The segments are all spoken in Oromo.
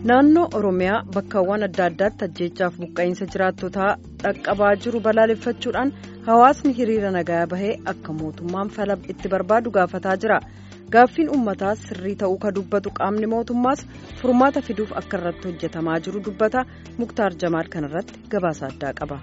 naannoo oromiyaa bakkawwan adda addaatti ajjeechaaf buqqa'iinsa jiraattotaa dhaqqabaa jiru balaaleffachuudhaan hawaasni hiriira nagaa bahee akka mootummaan fala itti barbaadu gaafataa jira gaaffiin uummataa sirrii ta'uu ka dubbatu qaamni mootummaas furmaata fiduuf akka irratti hojjetamaa jiru dubbata muktaar jamaal kanarratti gabaasa addaa qaba.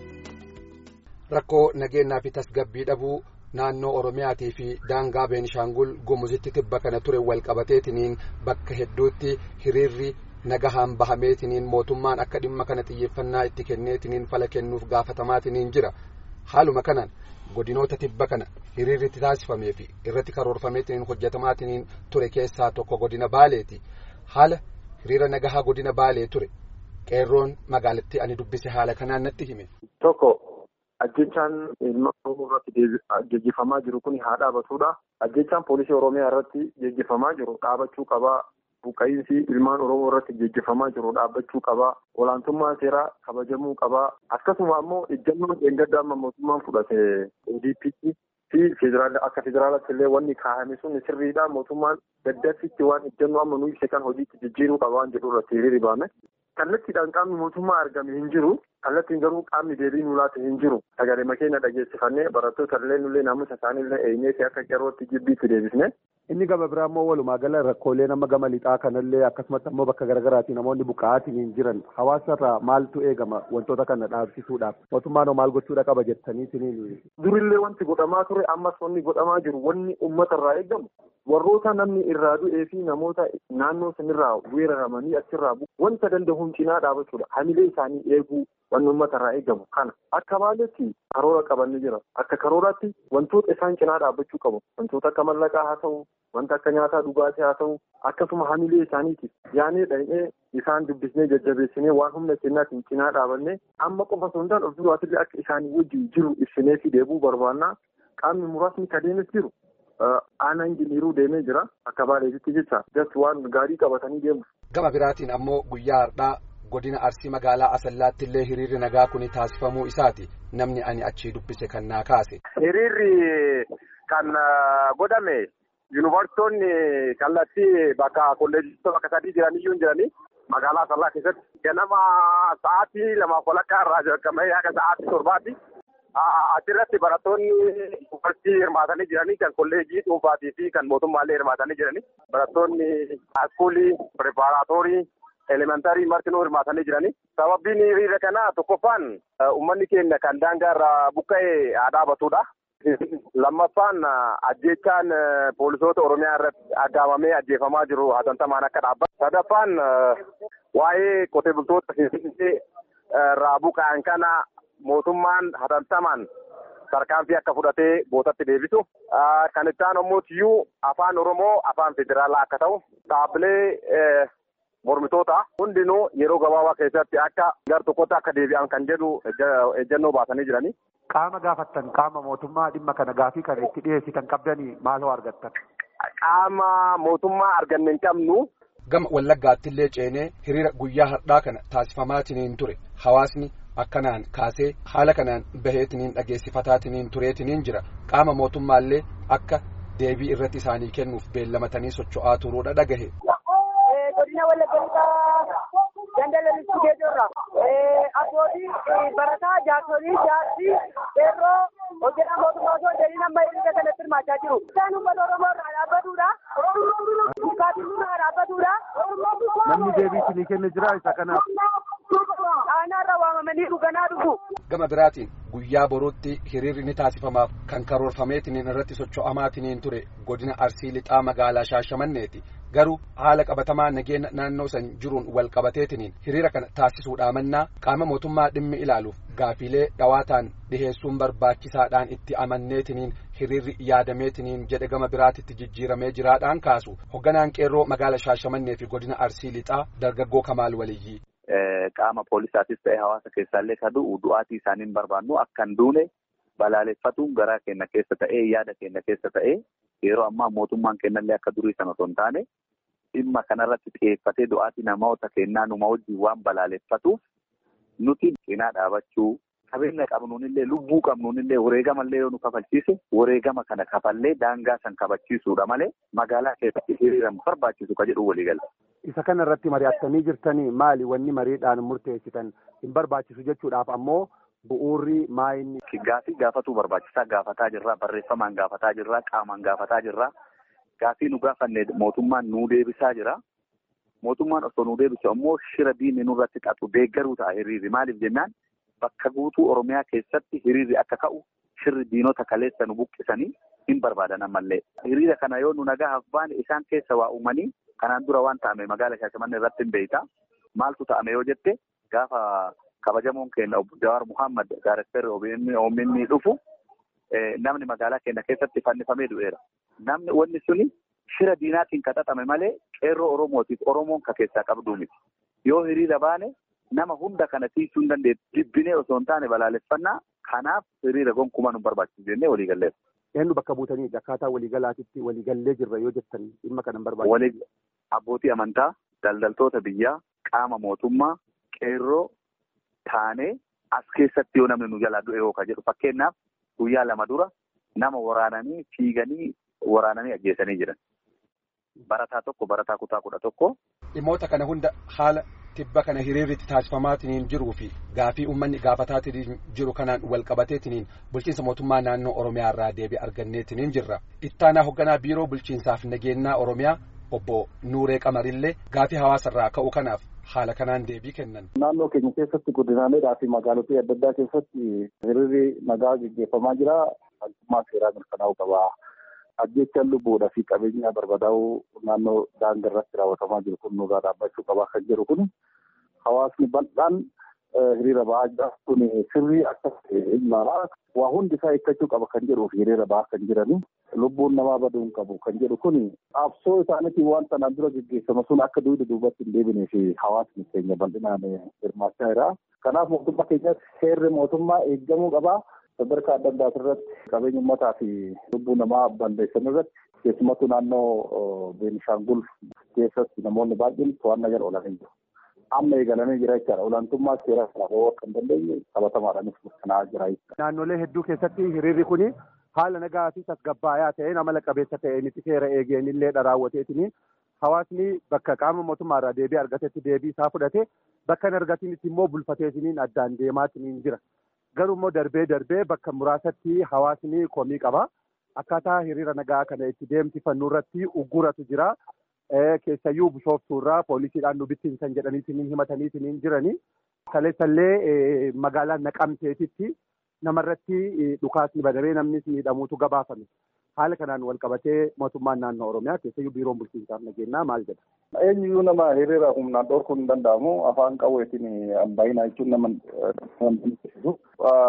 rakkoo nageenyaa fi tasgabbii dhabuu naannoo oromiyaatii fi daangaa beenishaangul gumuzitti tibba kana ture walqabateetiniin bakka hedduutti hiriirri nagahaan bahameetiniin mootummaan akka dhimma kana xiyyeeffannaa itti kenneetiniin fala kennuuf gaafatamaatiniin jira haaluma kanaan godinoota tibba kana hiriirri itti taasifamee fi irratti karoorfameetiniin hojjetamaatiniin ture keessaa tokko godina baaleeti haala hiriira nagahaa godina baalee ture qeerroon magaalattii ani dubbise haala kanaan natti hime. tokko ajjechaan ilma oromoo irratti geggeeffamaa jiru kun haa dhaabatudha. ajjechaan poolisii oromiyaa irratti geggeeffamaa jiru dhaabachuu qabaa. buqqa'iinsi ilmaan oromoo irratti geggeeffamaa jiru dhaabbachuu qabaa. olaantummaa seeraa kabajamuu qabaa. akkasuma ammoo ejjannoon eeggaddaa amma mootummaan fudhate ODP'tti fi akka federaalaatti illee wanni kaa'ame sun sirriidha. mootummaan daddarsitti waan ejjannoo amma nu ibse kan hojiitti jijjiiruu qaba waan jedhu irratti hiriirri baame. kallattiidhaan qaamni mootummaa argame hin jiru. kallattiin garuu qaamni deebii nu laate hin jiru. sagalee makeenya dhageessifannee barattoota illee nullee naamusa isaanii illee eenyee fi akka qeerrootti jibbiitti deebisne. Inni gama biraa immoo walumaa gala rakkoolee nama gama lixaa kanallee akkasumatti ammoo bakka garaagaraatii namoonni buqqa'aatiin jiran hawaasarraa maaltu eegama wantoota kana dhaabsisuudhaaf mootummaan maal gochuudha qaba jettaniitiin. Durillee wanti godhamaa ture ammas wanni godhamaa jiru wanni uummatarraa eegamu warroota namni irraa du'ee fi namoota naannoo sanirraa weeraramanii achirraa wanta danda'uun cinaa dhaabachuudha hamilee isaanii eeguu wanni uummatarraa eegamu kana akka baaletti karoora qabanni jira akka karooraatti wantoota isaan cinaa dhaabbachuu qabu wantoota akka mallaqaa haa ta'u wanta akka nyaataa dhugaatii haa ta'u akkasuma hamilee isaaniitiif yaanee dhaqnee isaan dubbisnee jajjabeessinee waan humna kennaatiin cinaa dhaabanne amma qofa sondaan of duraatillee akka isaanii wajjin jiru ibsinee fi deebuu barbaannaa qaamni muraasni kadeemes jiru. aanaan jiniiruu deemee jira akka baaleetitti jecha just waan gaarii qabatanii deemu. Gama biraatiin ammoo guyyaa har'aa godina arsii magaalaa asallaatti illee hiriirri nagaa kun taasifamuu isaati namni ani achii dubbise kan naa kaase. Hiriirri kan godhame yuunivarsiitonni kallattii bakka kolleejjii bakka sadii jiraniyyuu hin jiranii magaalaa asallaa keessatti ganama sa'aatii lamaaf walakkaa irraa jalqabee haga sa'aatii torbaatti. Achirratti barattoonni yuunivarsiitii hirmaatanii jiranii kan kolleejjii dhuunfaatii fi kan mootummaallee hirmaatanii jiranii barattoonni haaskuulii pireparaatoorii elementarii martinuu hirmaatanii jiranii. Sababbiin hiriira kanaa tokkoffaan uummanni keenya kan daangaa irraa buqqa'ee haa dhaabatudha. Lammaffaan ajjeechaan poolisoota Oromiyaa irratti aggaamamee ajjeefamaa jiru hatantamaan akka dhaabbatu. Sadaffaan waa'ee qotee bultoota irraa buqqa'an kana. mootummaan hatantamaan tarkaanfii akka fudhatee bootatti deebisu. Kan itti aanu immoo tiyyuu afaan Oromoo afaan federaalaa akka ta'u dhaabbilee mormitoota hundinuu yeroo gabaabaa keessatti akka gar tokkotti akka deebi'an kan jedhu ejjennoo baasanii jiranii. Qaama gaafattan qaama mootummaa dhimma kana gaafii kana itti dhiyeessitan qabdanii maaloo argattan? Qaama mootummaa arganne hin qabnu. Gama Wallaggaatti illee ceenee hiriira guyyaa har'aa kana taasifamaatiniin ture hawaasni akkanaan kaasee haala kanaan baheetiniin dhageessifataatiin tureetiniin jira qaama mootummaallee akka deebii irratti isaanii kennuuf beellamatanii socho'aa turuudha dhagahe. godina wallaggaa dandalalitti geejjirra abbootii barataa jaarsolii jaarsi qeerroo hojjetaa mootummaa osoo jedhin amma hiriira kanatti hirmaachaa jiru. Isaan uummata Oromoo irraa dhaabbatudha. Bukkaatiin irraa dhaabbatudha. Namni deebii isinii kenne jira isa kanaaf. Aanaarra waamamanii dhuganaa dhufu. Gama biraatiin guyyaa boruutti hiriirri ni taasifamaaf kan karoorfameetiniin irratti socho'amaatiniin ture godina arsii lixaa magaalaa shaashamanneeti. Garuu haala qabatamaa nageenya naannoo san jiruun wal qabateetiniin hiriira kana taasisuudhaa mannaa qaama mootummaa dhimmi ilaaluuf gaafiilee dhawaataan dhiheessuun barbaachisaadhaan itti amanneetiniin hiriirri yaadameetiniin jedhe gama biraatitti jijjiiramee jiraadhaan kaasu hogganaan qeerroo magaala shaashamannee fi godina arsii lixaa dargaggoo kamaal waliyyii. Qaama poolisaatis ta'e hawaasa keessaallee ka du'u du'aatii isaaniin barbaannu akka hin duune balaaleffatuun garaa keenya keessa ta'ee yaada keenya keessa ta'ee yeroo ammaa mootummaan kennallee akka durii sana osoo hin taane dhimma kanarratti xiyyeeffatee du'aatii namoota kennaa numa wajjin waan balaaleffatuuf nuti cinaa dhaabachuu qabeenya qabnuunillee lubbuu qabnuunillee wareegamallee yoo nu kafalchiise wareegama kana kafallee daangaa san kabachiisuudha malee magaalaa keessatti hiriiraan barbaachisu ka jedhu waliigala. isa kana irratti mari'attanii jirtanii maali wanni mariidhaan murteessitan hin barbaachisu jechuudhaaf ammoo bu'uurri maayinni. Gaafii gaafatuu barbaachisaa gaafataa jirra barreeffamaan gaafataa jirra qaamaan gaafataa jirra gaafii nu gaafanne mootummaan nuu deebisaa jira. Mootummaan osoo nuu deebisu ammoo shira diinni nurratti xaxu deeggaruu ta'a hiriirri maaliif jennaan bakka guutuu Oromiyaa keessatti hiriirri akka ka'u shirri diinota kaleessa nu buqqisanii hin barbaadan ammallee. Hiriira kana yoo nu nagahaaf baane isaan keessa waa uumanii kanaan dura waan ta'ame magaala Shaashamannee irratti hin beeyta. Maaltu ta'ame yoo jette gaafa kabajamoon keenya obbo Jawaar Muhammad Daaresseerri OMN dhufu namni magaalaa keenya keessatti fannifamee du'eera. Namni wanni suni shira diinaatiin kaxaxame malee qeerroo Oromootiif Oromoon ka keessaa qabduu miti. Yoo hiriira baane nama hunda kana tiisuu hin dandeessu. Jibbinee osoo hin taane balaaleffannaa kanaaf hiriira gonkumaa nu barbaachisu jennee waliigalleef. Eenyu bakka buutanii akkaataa waliigalaatitti waliigallee jirra yoo jettan dhimma kana hin barbaachisu. Abbootii amantaa, daldaltoota biyyaa, qaama mootummaa, qeerroo taanee as keessatti yoo namni nu jalaa du'e yoo ka jedhu fakkeenyaaf guyyaa lama dura nama waraananii fiiganii waraananii ajjeesanii jiran. Barataa tokko barataa kutaa kudha tokko. Dhimmoota kana hunda haala tibba kana hiriirritti taasifamaatiin jiruu fi gaafii uummanni gaafataatiin jiru kanaan wal qabateetiin bulchiinsa mootummaa naannoo Oromiyaa irraa deebii arganneetiin jirra. Ittaanaa hoogganaa biiroo bulchiinsaaf nageenyaa Oromiyaa obbo Nuuree Qamarillee gaafii hawaasarraa ka'u kanaaf haala kanaan deebii kennan. Naannoo keenya keessatti godinaalee fi magaalotii adda addaa keessatti hiriirri nagaa gaggeeffamaa jira. Haalummaa seeraa mirkanaa'uu qaba. Ajjechaan lubbuudhaa fi qabeenya barbadaa'uu naannoo daangaa irratti raawwatamaa jiru kun nurraa dhaabbachuu qaba kan jedhu kun hawaasni bal'aan hiriira ba'aa jira. Kun sirrii akka ilaalaa waa hundi isaa eeggachuu qaba kan jedhuuf hiriira ba'aa kan jirani. Lubbuun namaa baduu hin qabu kan jedhu kun qabsoo isaaniitiin waan sanaan dura gaggeeffame sun akka duuba duubatti hin deebinee fi hawaasni keenya bal'inaan hirmaachaa jira. Kanaaf mootummaa keenyatti seerri mootummaa eeggamuu qaba. sadarkaa adda addaa irratti qabeenya uummataa fi lubbuu namaa balleessan irratti keessumattuu naannoo Beenishaangul keessatti namoonni baay'een to'annaa jala oolanii jiru. Amma eegalamee jira jechaadha. Olaantummaa seeraa kana bahuu akka hin dandeenye qabatamaadhaanis mirkanaa'aa jira jechuudha. Naannolee hedduu keessatti hiriirri kuni haala nagaa fi tasgabbaayaa ta'een amala qabeessa ta'een itti seera eegeen illee raawwateetiniin hawaasni bakka qaama mootummaa irraa deebii argatetti deebii isaa fudhate bakka hin argatinitti immoo bulfateetiniin addaan deemaatiniin jira. Garuu immoo darbee darbee bakka muraasatti hawaasni komii qaba. Akkaataa hiriira nagaa kana itti deemsifannu irratti ugguratu jira. Keessayyuu bishooftuu irraa poolisiidhaan nu bittinsan jedhaniitiin himataniitiin jirani. Kaleessallee magaalaa Naqamteetitti namarratti dhukaasni banamee namnis miidhamuutu gabaafame. Haala kanaan wal qabatee mootummaan naannoo Oromiyaa keessayyuu biiroon bulchiinsaaf nageenyaa maal jedha? Eenyuyyuu nama hiriira humnaan dhorkuun hin danda'amu. Afaan qawweetiin ambaayinaa jechuun nama dandisiisu.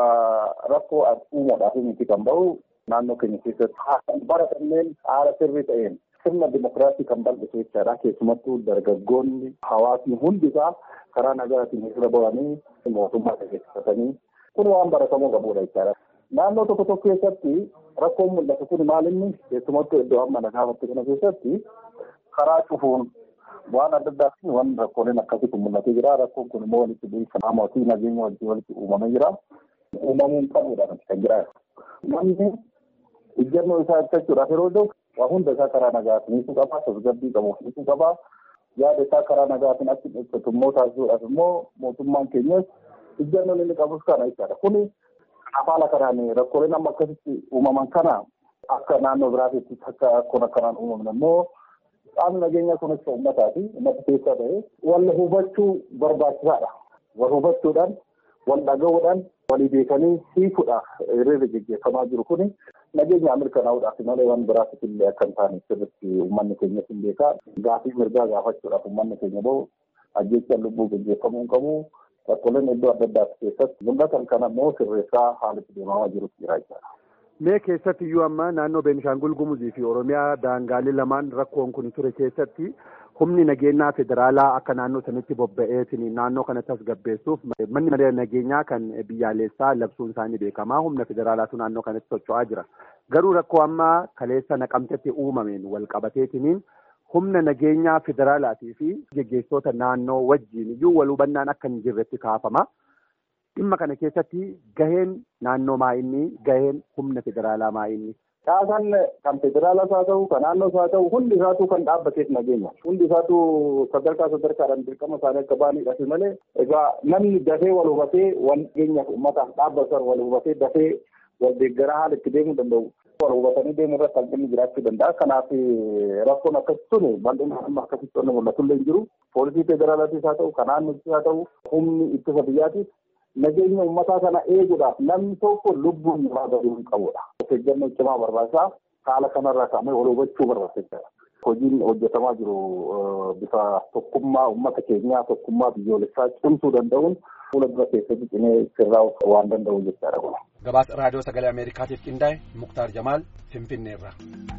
Rakkoo uumuudhaaf miti kan bahu naannoo keenya keessatti bara kanneen haala sirrii ta'een sirna dimokiraasii kan bal'isu jechaadha. Keessumattuu dargaggoonni hawaasni hundisaa karaa nagaatiin hiriira bahanii mootummaa gaggeeffatanii kun waan baratamuu qabudha jechaadha. Naannoo tokko tokko keessatti rakkoon mul'atu kun maalinni keessumattuu iddoo amma nagaafatti kana keessatti karaa cufuun waan adda addaa fi waan rakkooleen akkasitti mul'atee jira. Rakkoon kun immoo walitti bu'iinsa namaa fi nageenya wajjin walitti uumamee jira. Uumamuu hin qabudha kan jira. Namni ijjannoo isaa ibsachuudhaaf yeroo ta'u waa hunda isaa karaa nagaatiin ibsuu qaba. Tasgabbii qabuuf ibsuu qaba. Yaada isaa karaa nagaatiin achi ibsatu immoo taasisuudhaaf immoo mootummaan keenyas ijjannoon inni qabus kana jechaadha. Kuni haala kanaan rakkooleen amma akkasitti uumaman kana akka naannoo biraatitti akka akkuma akkanaan uumamne immoo qaamni nageenyaa kunis uummataati. Uummata keessaa ta'e wal hubachuu barbaachisaadha. Wal hubachuudhaan, wal dhaga'uudhaan, walii beekanii hiikuudhaaf hiriirri gaggeeffamaa jiru kuni nageenya mirkanaa'uudhaaf malee waan biraatiif illee akka hin taane sirriitti uummanni keenya hin beekaa. Gaafii mirgaa gaafachuudhaaf uummanni keenya bahu ajjechaan lubbuu gaggeeffamuu hin qabu. Rakkooleen iddoo adda addaa keessatti mul'atan kana immoo sirreessaa haala itti deemamaa jirutu jira jechuudha. Mee keessatti iyyuu amma naannoo Beenishaangul Gumuzii fi Oromiyaa daangaalee lamaan rakkoon kun ture keessatti humni nageenyaa federaalaa akka naannoo sanitti bobba'eetiin naannoo kana tasgabbeessuuf manni maree nageenyaa kan biyyaalessaa labsuun isaanii beekamaa humna federaalaatu naannoo kanatti socho'aa jira. Garuu rakkoo amma kaleessa naqamtetti uumameen wal qabateetiniin humna nageenyaa federaalaatii fi geggeessitoota naannoo wajjin iyyuu wal hubannaan akka hin jirretti kaafama. Dhimma kana keessatti gaheen naannoo maa inni gaheen humna federaalaa maa inni Caasaan kan federaalas haa ta'u kan naannoos haa ta'u hundi isaatu kan dhaabbateef nageenya hundi isaatu sadarkaa sadarkaadhaan dirqama isaanii akka ba'aniidhaaf malee egaa namni dafee wal hubatee wal nageenyaaf uummataaf dhaabbatan wal hubatee dafee wal deeggaraa haala itti deemuu danda'u. Wal hubatanii deemuu irratti hanqinni jiraachuu danda'a. Kanaaf rakkoon akkasii tuni bal'inaan amma akkasitti wanni mul'atu illee hin jiru. Poolisii federaalaatis haa ta'u kan naannoottis haa ta'u humni ittisa biyyaatiif nageenya uummataa kana eeguudhaaf namni tokko lubbuun namaa baduu hin qabudha. Of eeggannoo cimaa barbaachisaa haala kanarraa kaa'amee wal hubachuu barbaachisaadha. Hojiin hojjetamaa jiru bifa tokkummaa uummata keenyaa tokkummaa biyyoolessaa cimsuu danda'uun fuula dura keessatti cimee sirraa'uu waan danda'u jechaadha. Gabaasa raadiyoo sagalee Ameerikaatiif qindaa'e Muktaar Jamaal Finfinneerra.